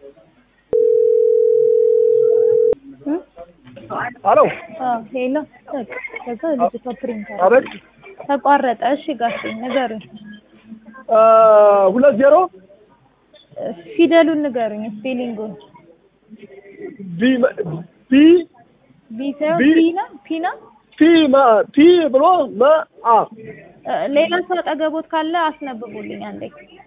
አሎ ሄሎ ከዛ ልጅቷ ፕሪንት አቤት ተቋረጠ። እሺ ጋሽ ንገሩኝ፣ ሁለት ዜሮ ፊደሉን ንገሩኝ፣ ስፔሊንጉን። ቢ ቢ ቢ ሳይሆን ቢ- ፒ ነው ፒ ነው። ፒ መ ፒ ብሎ መ አ እ፣ ሌላ ሰው አጠገቦት ካለ አስነብቡልኝ አንዴ።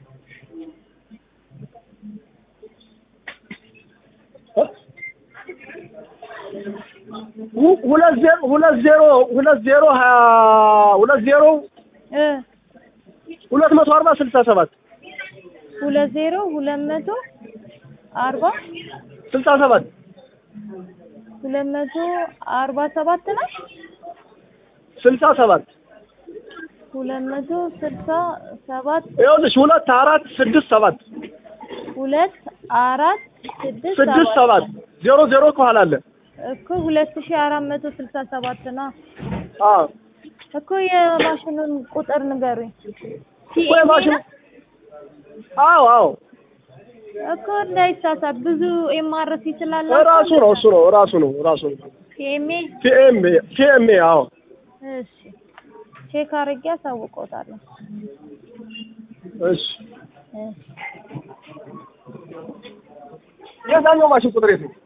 ሁ- ሁለት ዜሮ ሁለት ዜሮ ሁለት ዜሮ ሀያ ሁለት ዜሮ እ ሁለት መቶ አርባ ስልሳ ሰባት ሁለት ዜሮ ሁለት መቶ አርባ ስልሳ ሰባት ሁለት መቶ አርባ ሰባት ነው። ስልሳ ሰባት ሁለት መቶ ስልሳ ሰባት ይኸውልሽ ሁለት አራት ስድስት ሰባት ሁለት አራት ስድስት ስድስት ሰባት ዜሮ ዜሮ ከኋላ አለ እኮ ሁለት ሺህ አራት መቶ ስልሳ ሰባት ነው አዎ እኮ የማሽኑን ቁጥር ንገሩኝ። ወይ ማሽን አዎ አዎ እኮ እንዳይሳሳት ብዙ ኤምአርሲ ይችላል። ራሱ ነው እሱ ነው ራሱ ነው ራሱ ነው ፒኤምኤ ፒኤምኤ ፒኤምኤ አዎ እሺ ቼክ አድርጌ አሳውቆታለሁ። እሺ እሺ የዛኛው ማሽን ቁጥር የት ነው